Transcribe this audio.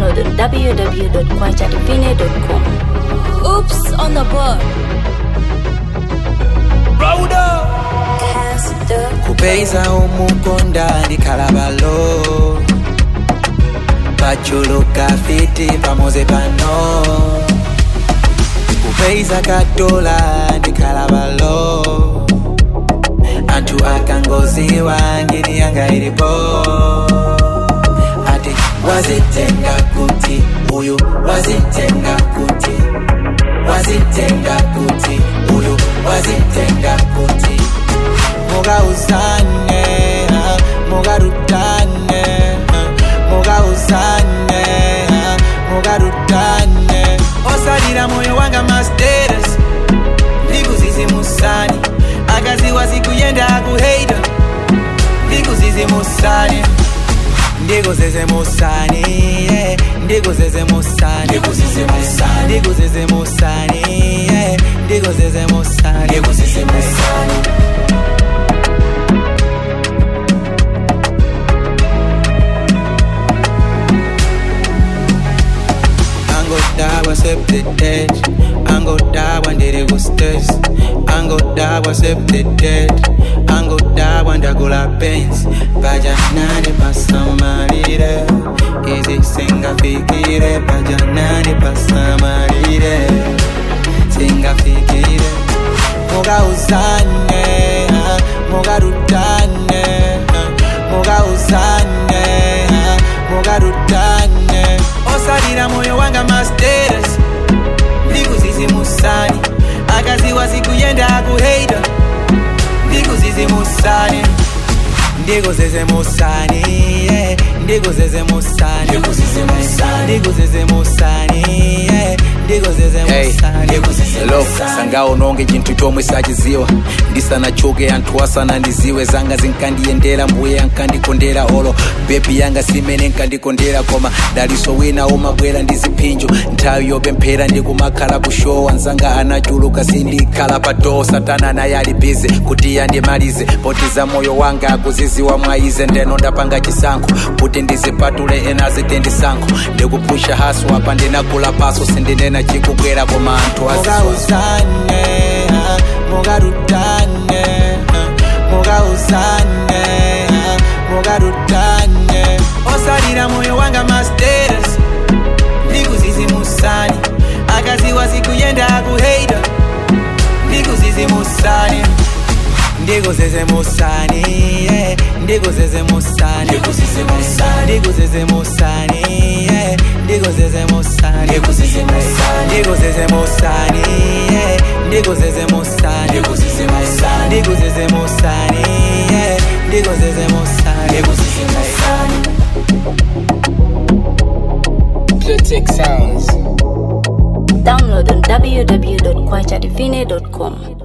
Download on www.kwajadivine.com. Oops on the board. kupeza umukonda ndikalabalo pachuluka fiti pamoze pano kupeza katola ndikalabalo anthu akangoziwa ngini yanga ilipo ati wazitenga kuti uyu wazitenga kuti wazitenga kuti uyu wazitenga kuti mugauzane ah, mugarutane ah, mugauzane ah, mugarutane osalira moyo wanga masteres ndikuzizimusani akaziwa zikuyenda akuheita ndikuzizimusani ndikuzizimusani yeah, ndikuzizimusani ndikuzizimusani ndikuzizimusani yeah, ndikuzizimusani ndikuzizimusani angodabwa septetet angodabwa ndiri kustes angodabwa septetet angodabwa ndagula pens pajanani pasamalire izi singafikire pajanani pasamalire singafikire mugauzane ah, mugarutane ah, mugauzane ah, mugarutane osalira moyo wanga masteres ndikuzizimusani akaziwa zikuyenda akuheita ndikuzizimusani ndikuzizimusani yeah, ndikuzizimusani ndikuzizimusani yeah, ndikuzizimusani lo sangawo nonge chinthu chomwe sachiziwa ndisanachoke anthu asanandiziwe zanga zinkandiyendera mbuye ankandikondera olo bebi yanga simene nkandikondera koma daliso wina umabwera ndi ziphinjo nthawi yopemphera ndikumakhala kushowa nzanga anachuluka sindikhala pa doo satana naye ali bize kuti yandimalize potiza moyo wanga akuziziwa mwaize ndeno ndapanga chisankho kuti ndizipatule ena zitendisankho ndikupusha haso apa ndinagula paso sindinena chikubwera koma anthu aziziwa mugauzane ah, mugarutane ah, mugauzane ah, mugarutane osalira moyo wanga masteres ndikuzizimusani akaziwa zikuyenda akuheita ndikuzizimusani ndikuzizimusani yeah, ndikuzizimusani ndikuzizimusani yeah, ndikuzizimusani ndikuzizimusani yeah, ndikuzizimusani ndikuzizimusani yeah, ndikuzizimusani Critic Sounds. Download on www.kwajadivine.com.